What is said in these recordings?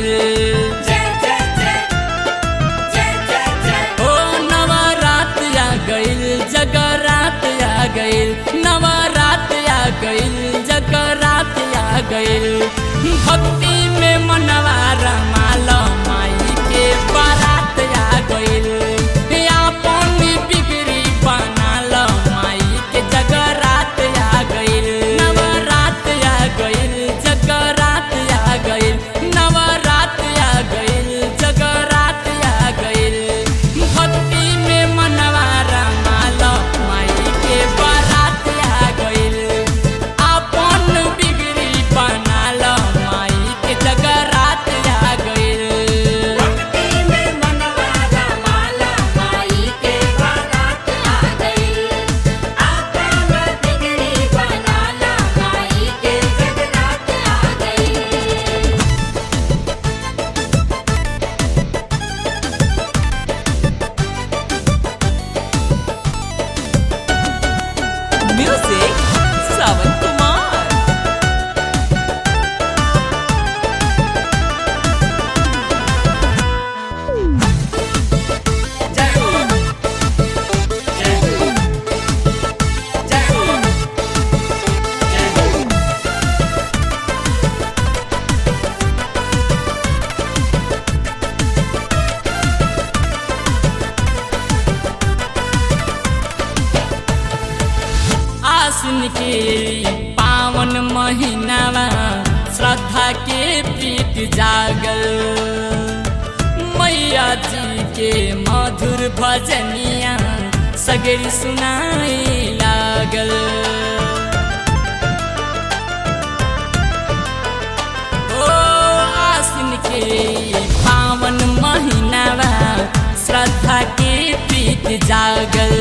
गइल जय जय जय जय जय जय ओ नवरात आ गइल जगरात आ गइल नवरात आ गइल जगरात आ गइल भक्ति में मनवा रमाल माई के बारात आ गइल आपन बिगड़ी बनाल माई के जगरात आ गइल नवरात आ गइल जगरात आ गइल नवरात आ गइल जगरात आ गइल भक्ति में मनवा रमाल माई के बारात आ गइल आपन बिगड़ी बनाल माई के जगरात आ गइल भक्ति में मनवा रमाला माई के बारात आ गई आपन बिगड़ी बनाला माई के जगरात आ गई Music Sawan Kumar. जय हो जय हो जय हो जय हो आसिन के पावन महीनावा श्रद्धा के प्रीत जागल मैया जी के मधुर भजनिया सगरी सुनाए लागल ओ आसिन के पावन महीनावा श्रद्धा के प्रीत जागल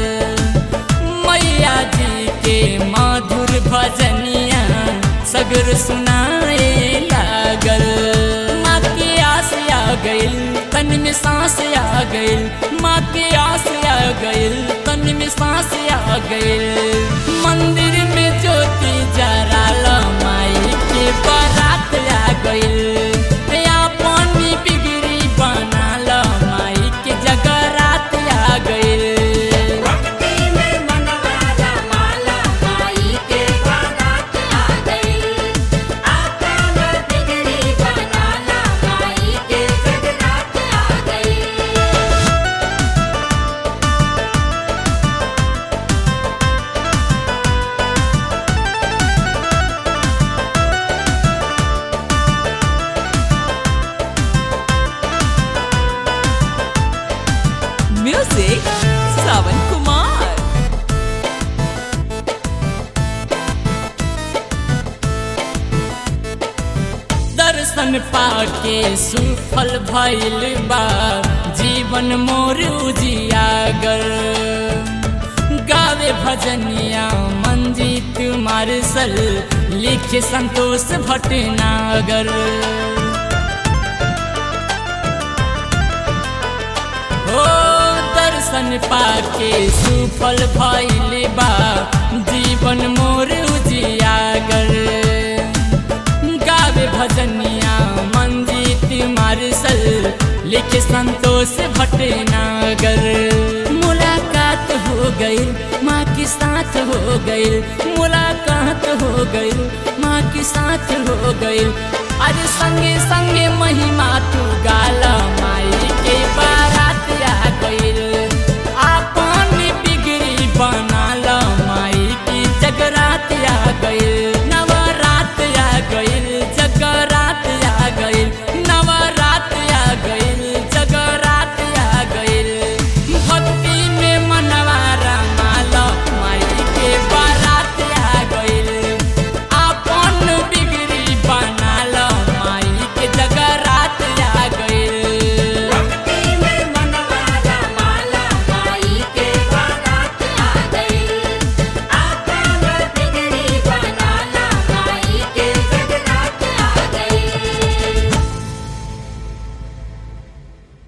मैया जी के मधुर भजनिया सगर सुनाए लागल माँ के आस आ गइल तन में सांस आ गइल माँ के आस आ गइल तन में सांस आ गइल मंदिर में ज्योति जराल माई के बारात आ गइल आपन बिगड़ी बनाल माई के जगरात आ गइल भक्ति में मनवा रमाला माई के बारात आ गई आपन बिगड़ी बनाला माई के जगरात आ गई Music Sawan Kumar. दर्शन पाके सुफल भइल बा जीवन मोर उजियागर गावे भजनिया मंजीत मार्शल लिखे संतोष भटनागर हो दर्शन पाके सुफल भइल बा जीवन मोर उजियागर गावे भजनिया मंजीत मार्शल लिखे संतोष भटनागर मुलाकात हो गई माँ के साथ हो गई मुलाकात हो गई माँ के साथ हो गई अरे संगे संगे